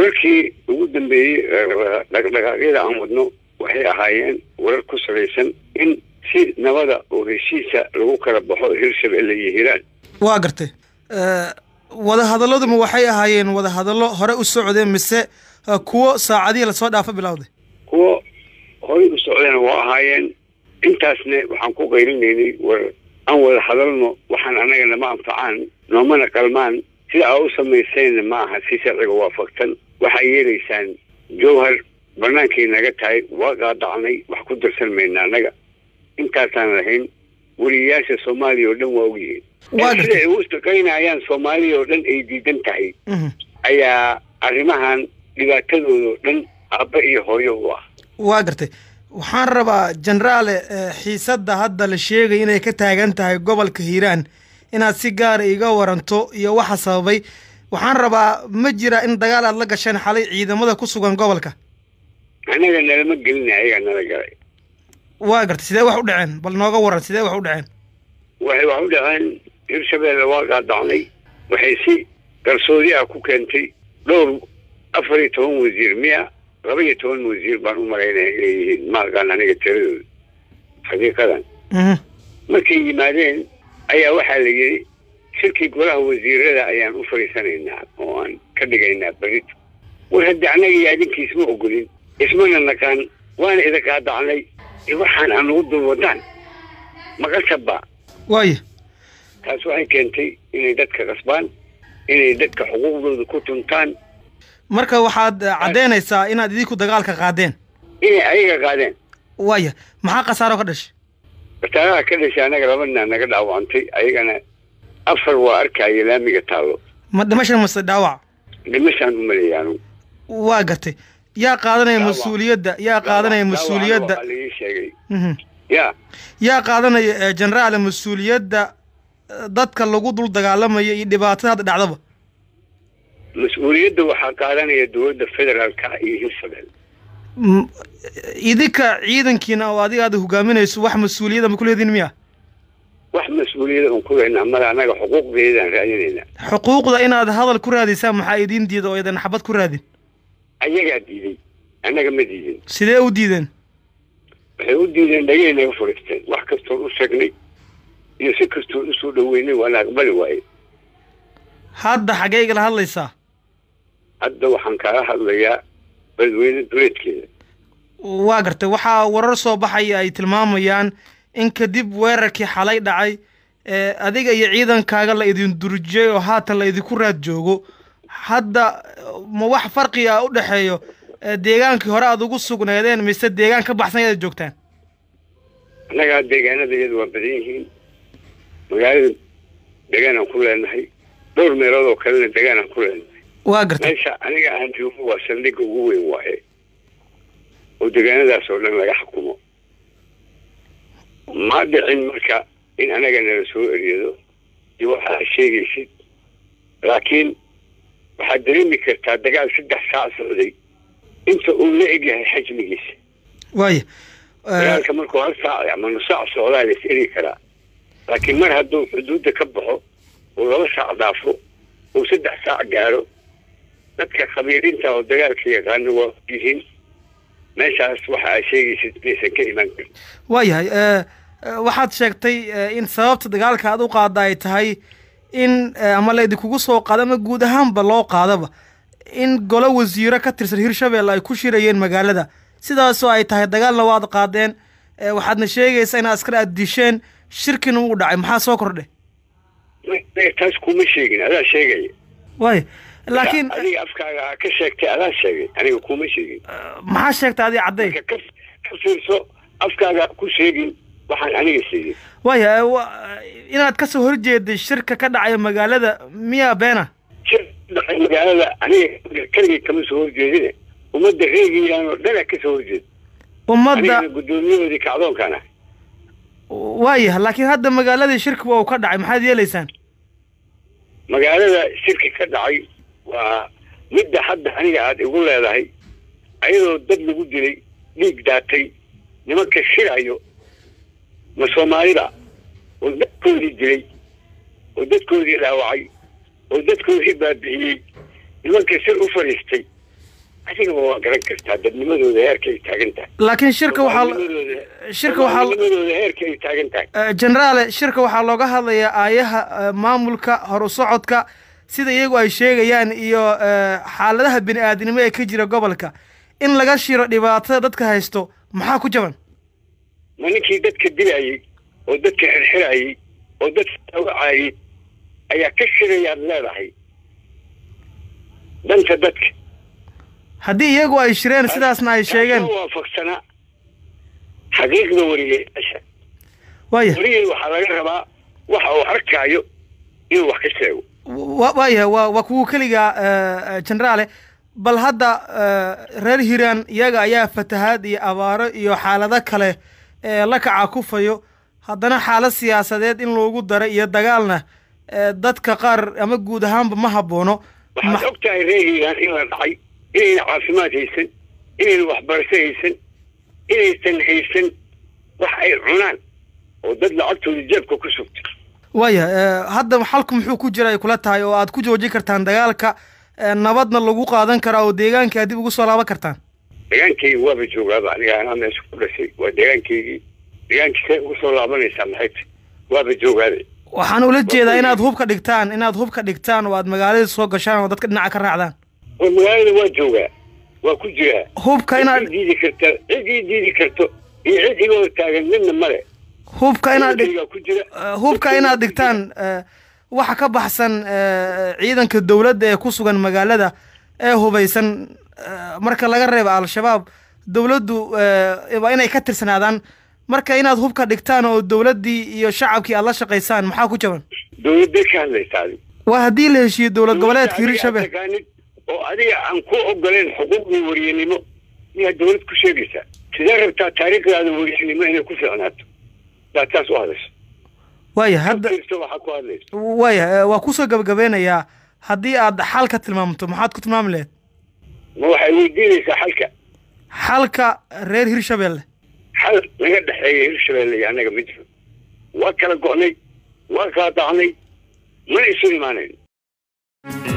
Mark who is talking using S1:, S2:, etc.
S1: wararkii ugu dambeeyey dhaqdhaqaaqyada aan wadno waxay ahaayeen warar ku salaysan in si nabada oo heshiisa lagu kala baxo hirshabelle iyo hiiraan
S2: waa gartay wadahadaladuma waxay ahaayeen wadahadallo hore u socdeen mise kuwo saacadihii lasoo dhaafo bilowday
S1: kuwo horey u socdeen waa ahaayeen intaasna waxaan ku qayrinaynay war aan wada hadalno waxaan annaga nama anfacaan noomana qalmaan sida aa u samaysayna ma aha si sharciga waafaqsan waxaa yeelaysaan jowhar bannaankay naga tahay waa qaadacnay wax ku darsan mayna annaga intaasaan lahayn weliyayaasha soomaaliya oo dhan waa ogyihiin sida ay u shaqaynayaan soomaaliya oo dhan ay diidan tahay ayaa arrimahan dhibaatadooda oo dhan aabba iyo hooyo u ah
S2: waa gartay waxaan rabaa jenaraale xiisadda hadda la sheegay inay ka taagan tahay gobolka hiiraan inaad si gaara iga waranto iyo waxa sababay waxaan rabaa ma jira in dagaal aad la gasheen xalay ciidamada ku sugan gobolka
S1: annaga nalama gelina ayagaa nala galay
S2: waa gartay sidee wax u dhaceen bal nooga waran sidee wax u dhaceen
S1: waxay wax u dhaceen hirshabelle waa qaadacnay waxay si qarsoodi ah ku keentay dhowr afar iyo toban wasiir miya laba iyo toban wasiir baan u malaynaya inay yihiin ma aqaan aniga tiradooda xaqiiqadan markay yimaadeen ayaa waxaa la yidhi shirkii golaha wasiirada ayaan u fadhiisanaynaa oo aan ka dhigaynaa berito war haddii annaga iyo adinka isma ogolin ismana naqaan waana ida qaadacnay waxaan aan ugu dul wadaan maqasaba
S2: waaya
S1: taas waxay keentay inay dadka qasbaan inay dadka xuquuqdooda ku tuntaan
S2: marka waxaad caddeynaysaa inaad idinku dagaalka qaadeen
S1: inay ayaga qaadeen
S2: waaya maxaa khasaaro ka dhashay
S1: khasaaraha ka dhashay annaga labadnaa naga dhaawacantay ayagana afar waa arkaayo laamiga taallo
S2: ma dhimashan mase dhaawac
S1: dhimashaan u maleeya anugu
S2: waa gartay yaa qaadanaya mas-uuliyadda yaa qaadanaya mas-uuliyadda
S1: laii sheegay ya
S2: yaa qaadanaya jenaraale mas-uuliyadda dadka lagu dul dagaalamaya iyo dhibaatada hadda dhacdaba
S1: mas-uuliyadda waxaa qaadanaya dowladda federaalka iyo hirshabelle
S2: idinka ciidankiina oo adiga aad hogaaminayso wax mas-uuliyada ma kuleediin miya
S1: wax mas-uuliyada un ku leynaa mada annaga xuquuqdeedaan raadinaynaa
S2: xuquuqda inaad hadal ku raadisaan maxaa idiin diida oo idan xabad ku raadin
S1: ayagaa diiday annaga ma diidin
S2: sidee u diideen
S1: waxay u diideen dhagay naga fadhiisteen wax kastoon u sheegnay iyo si kastoon usoo dhaweynay waana aqbali waaye
S2: hadda xaggee igala hadlaysaa
S1: hadda waxaan kaala hadlayaa beledweyne duleedkeeda
S2: waa gartay waxaa warar soo baxaya ay tilmaamayaan in kadib weerarkii xalay dhacay adiga iyo ciidankaaga la idin durjiyey oo haatan la idinku raad joogo hadda ma wax farqi ah u dhexeeyo deegaankii hore aad ugu sugnaydeen mise deegaan ka baxsan ayaad joogtaan
S1: annagaa deegaanada iyadu waa badan yihiin magaalada deegaanaan ku leenahay dhowr meelood oo kalena deegaanaan ku leenahay
S2: waa gartay
S1: meesha aniga aan joogo waa saldhigga ugu weyn waaye oo deegaanadaas oo dhan laga xukumo ma dhicin marka in anaga nala soo eryado iyo waxaa sheegaysid laakiin waxaad dareemi kartaa dagaal saddex saac socday inta uu la egyahay xajmigiisa
S2: waaya
S1: dagaalka markuu hal saac ama nus saac socdaa la is eri karaa laakiin mar hadduu xuduudda ka baxo uu laba saac dhaafo uu saddex saac gaaro dadka khabiirinta oo dagaalka yaqaana waa yihiin meeshaas waxa aa sheegaysid maysan ka imaan karin
S2: waayahay waxaad sheegtay in sababta dagaalka aad u qaada ay tahay in ama la idinkugu soo qaado ama guud ahaanba loo qaadaba in golo wasiiro ka tirsan hirshabelle ay ku shirayeen magaalada sidaasoo ay tahay dagaalna waad qaadeen waxaadna sheegaysaa in askar aad disheen shirkina uu dhacay maxaa soo kordhay
S1: taas kuma sheegin adaa sheegaya
S2: waaya laakiin
S1: adiga afkaaga aa ka sheegtay adaa sheegay aniga kuma sheegin
S2: maxaa sheegtay adi cadday
S1: ka ka fiirso afkaaga ku sheegin waxaan aniga sheegin
S2: waaya inaad kasoo horjeeday shirka ka dhacaya magaalada miyaa beena
S1: shir dhacay magaalada aniga keligay kama soo horjeedine ummadda reegayaan oo dhanaa kasoo horjeeda
S2: ummadda
S1: anigana guddoomiyahoodii kacdoonkaan ah
S2: waaya laakiin hadda magaaladii shirka waa uu ka dhacay maxaad yeelaysaan
S1: magaalada shirki ka dhacay waa midda hadda aniga aada igu leedahay ayadoo dad lagu dilay dhiig daatay nimanka shirayo ma soomaalida oo dadkoodii dilay oo dadkoodii dhaawacay oo dadkoodii baabi'iyey nimanka shir u fadhiistay adigaba waa garan kartaa dadnimadooda heerka ay taagan tahay
S2: laakiin shirka waxaa
S1: Soomaalinimadooda-
S2: shirka waxaa
S1: Soomaalinimadooda heerka ay taagan tahay
S2: Eh, jenaraale shirka waxaa looga hadlayaa aayaha eh, maamulka horu socodka sida iyagu ay sheegayaan iyo eh, xaaladaha bini aadnimo ee ka jira gobolka in laga shiro dhibaatada dadka haysto maxaa ku jaban
S1: ma ninkii dadka dilayay oo dadka xirxirayay oo dadka dawacayay ayaa ka shirayaad leedahay danta dadka
S2: haddii iyagu ay shireen sidaasna ay sheegeen
S1: Taasoo waafaqsanaa xaqiiqda wariyeyaasha
S2: waaya
S1: wariyey waxaa laga rabaa waxa uu arkaayo inuu wax ka sheego
S2: wa- waaya waa waa kuwa keliga eh, eh, jenaraale bal hadda eh, reer hiiraan iyaga ayaa fatahaad iyo abaaro iyo xaalado kale ee la kaca kufayo haddana xaalad siyaasadeed in loogu daro iyo dagaalna eh, dadka qaar ama guud ahaanba ma haboono
S1: waxaad og tahay reer hiiraan in la dhacay inayna caafimaad haysan inayna waxbarasho haysan inaysan haysan wax ay cunaan oo dad lacagtooda jeebka ku sugta
S2: waaya eh, hadda xalku muxuu ku jira ay kula tahay oo aad ku joojin kartaan dagaalka eh, nabadna lagu qaadan karaa oo deegaanka aad dib ugu soo laaban kartaan
S1: deegaankaygi waaba joogaaba aniga anaa meesha ku dhashay waa deegaankaygii deegaankisee ugu soo laabanaysaa maxay tahay waaba joogaade
S2: waxaan ula jeedaa inaad hubka dhigtaan inaad hubka dhigtaan oo aad magaalada soo gashaan oo dadka dhinaca ka raacdaan
S1: oo magaalada waa joogaa waa ku jiraa
S2: hubka
S1: cid
S2: inaad
S1: ii diidi karta cid ii diidi karto iyo cid iga hor taagan midna male
S2: hubka inaad dhig
S1: Deegaankaygaa ku jira
S2: eh, hubka inaad dhigtaan eh, waxa ka baxsan eh, ciidanka dowladda ee ku sugan magaalada ee hubaysan eh, marka laga reebo al-shabaab dowladdu eh, waa inay ka tirsanaadaan marka inaad hubka dhigtaan oo dowladdii iyo shacabkii aad la shaqaysaan maxaa ku jaban
S1: dowladday ka hadlaysaa adiga
S2: waa haddii la heshiiyo dowlad goboleedka
S1: Adiga aad
S2: hirshabelle
S1: taqaanid oo adiga aan ku ogoleen xuquuqdii wariyanimo miyaad dowlad ku sheegaysaa sidee rabtaa taariikhdaada wariyanimo inay ku fiicnaato daa taas u hadasho
S2: waaya hadda
S1: Fiirso waxaa ku hadlaysa
S2: waaya eh, waa kusoo gabagabeynayaa haddii aad xal ka tilmaamto maxaad ku tilmaami lahayd
S1: ma waxay weydiinaysaa xalka
S2: xalka reer hirshabelle
S1: xal naga dhexeeya hirshabelle iyo annaga ma jiro waa kala go'nay waa kala dacnay mana isu imaanayn